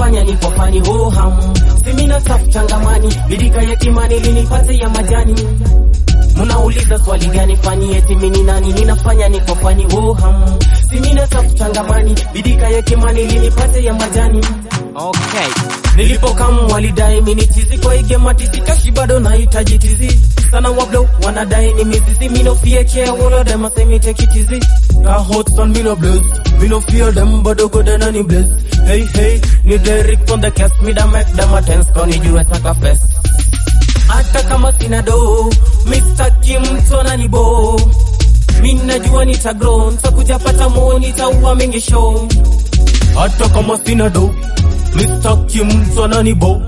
ninafanya niko fani ho ham simina safu changamani bidika ya kimani linipate ya majani Munauliza swali gani fani eti mini nani ninafanya niko fani ho ham simina safu changamani bidika ya kimani linipate ya majani Okay. Nilipokamu walidai mini tizi kwa igemati sitashi bado nahitaji tizi sana wablo wanadai ni mizizi me no fear care all of them say me take it easy Got hot son me no bless me no fear them but go down and bless hey hey ni Derrick on the cast me da make them a tense koni jue saka fest hata kama sina do Mr. Kim mtona ni bo mi najua nitagrow nitakuja pata mo nitaua mingi show hata kama sina do Mr. Kim mtona ni bo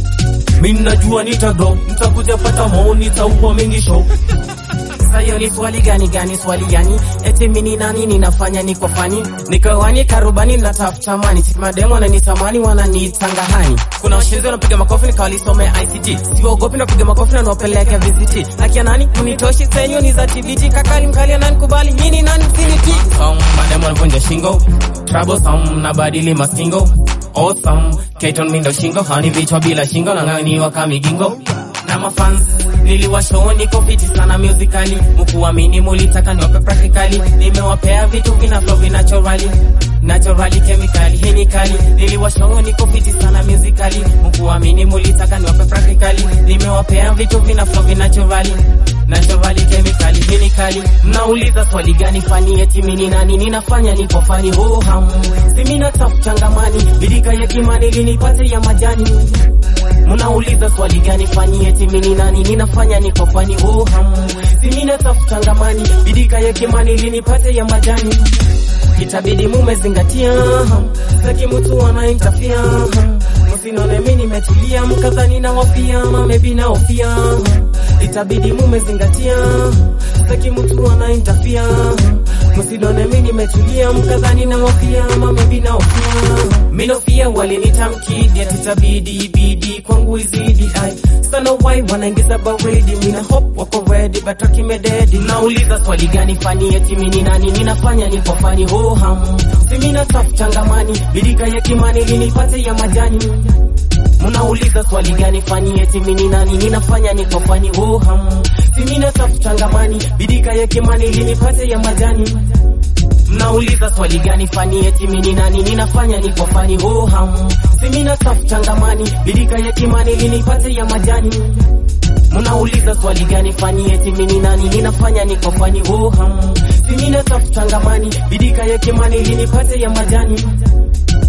mi najua nitagrow nitakuja pata mo nitaua mingi show Sayo ni swali gani gani swali gani eti mini nani ninafanya niko fani nikawani karubani natafuta mani simademo wananitamani wananiitanga hani kuna washenzi wanapiga makofi nikawalisomea ICT siwaogopi napiga makofi na niwapeleke VCT akia nani mnitoshi senyo ni za TBT kakali mkali ananikubali nyini nani msiniti Some mademo wanavunja shingo troublesome na badili maskingo awesome Keton mindo shingo hani vichwa bila shingo na ng'ang'aniwa kamigingo na mafans niliwashow niko fiti sana musically mkuamini mulitaka niwape practically nimewapea vitu vina flow naturally naturally chemically hii ni kali niliwashow niko fiti sana musically mkuamini mulitaka niwape practically nimewapea vitu vina flow naturally naturally chemically hii ni kali mnauliza swali gani fani eti mini nani ninafanya niko fani ho ham simina tafu changamani bidika ya kimani linipate ya majani Munauliza swali gani fani eti mini nani ninafanya niko fani oh ham Simina tafu changamani bidika ya kimani linipate ya majani Itabidi mumezingatia ham Saki mtu anaintafia ham Msinone mimi nimetulia mkadhani na wafia mamebi na ofia ham Itabidi mumezingatia Saki mtu anaintafia ham Msinone mimi nimetulia mkadhani na wafia mamebi na ofia Minofia walinitamkidi atitabidi bidi kwangu izidi ai sana wai wanaingiza baridi mina hop wako ready but wakimededi nauliza swali gani fani eti mini nani ninafanya niko fani ho ham simina safu changamani bidika ya kimani linipate ya majani Munauliza swali gani fani eti mini nani ninafanya niko fani ho ham simina safu changamani bidika ya kimani linipate ya majani Mnauliza swali gani fani eti mini nani ninafanya niko fani ho ham simina safu changamani bidika ya kimani linipate ya majani Mnauliza swali gani fani eti mini nani ninafanya niko fani ho ham simina safu changamani bidika ya kimani linipate ya majani